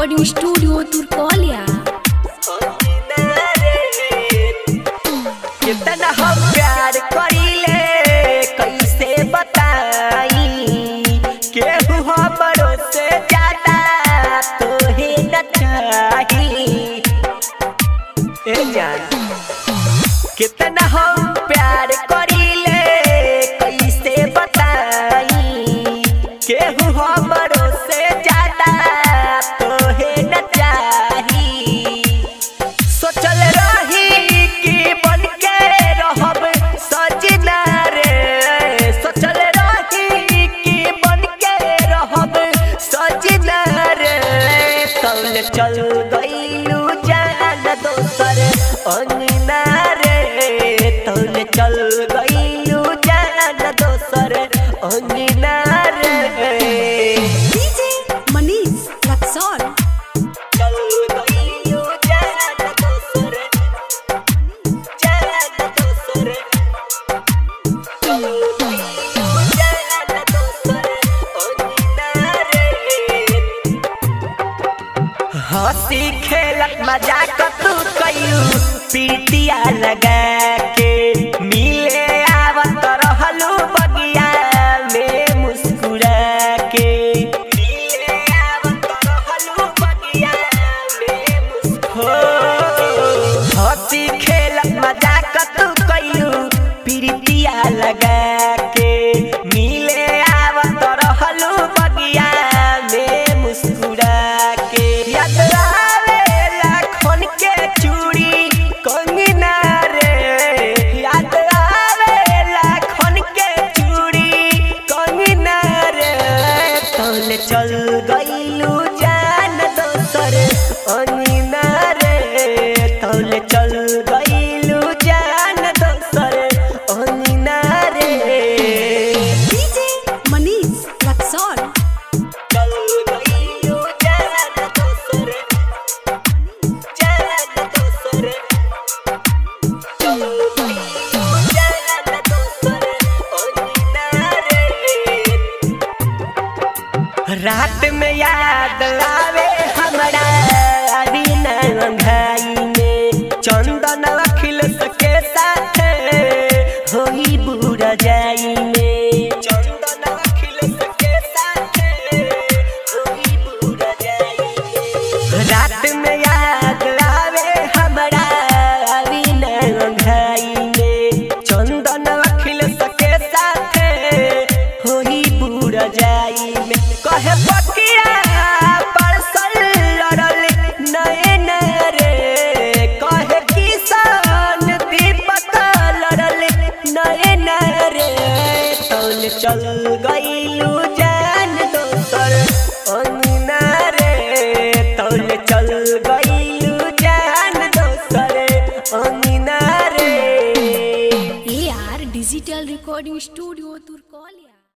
recording studio Turkaulia कितना हम प्यार करीले कैसे बताई केहू हमरो से ज्यादा तोहे न चाही ए जान कितना हम प्यार करीले कैसे बताई केहू हमरो से ज्यादा तोहे न चाही सोचल रही कि बन के रहब सजना रे सोचल रही कि बन के रहब सजना रे कौन चल गईलू जान दोसर अंगना रे तौन चल गईलू जान दोसर अंगना रे डीजे मनीष रक्सौल चल गईलू जान दोसर जान दोसर चल गईलू जान दोसर अंगना रे हंसी खेलत मजाक तू कयू पीटिया लगा के मिले आवत रहलू बगिया में मुस्कुरा के मिले आवत रहलू बगिया में मुस्कुरा हंसी खेलत मजाक तू कयू पीटिया लगा के मिले आवत रहलू बगिया में मुस्कुरा के याद आवेला खन के चूड़ी कंगना रे याद आवेला खन के चूड़ी कंगना रे तौल चल गईलू जान दोसर अंगना रे तौल चल गईलू जान दोसर अंगना रे डीजे मनीष रक्सौल चल गईलू जान दोसर जान दोसर चल गईलू जान दोसर अंगना रे रात में याद आवे हमरा अरिन अंधाई में चंदन अखिल सके साथ होई बुरा जाई में चंदन अखिल सके साथ होई बुरा जाई में रात में याद आवे हमरा अरिन अंधाई में चंदन अखिल सके साथ होई बुरा जाई में कहे पकिया परसल लड़ल नयन रे कहे किसान दीपक लड़ल नयन रे तौल चल गईलू जान दोसर अंगना रे तौल चल गईलू जान दोसर अंगना रे A R digital recording studio Turkaulia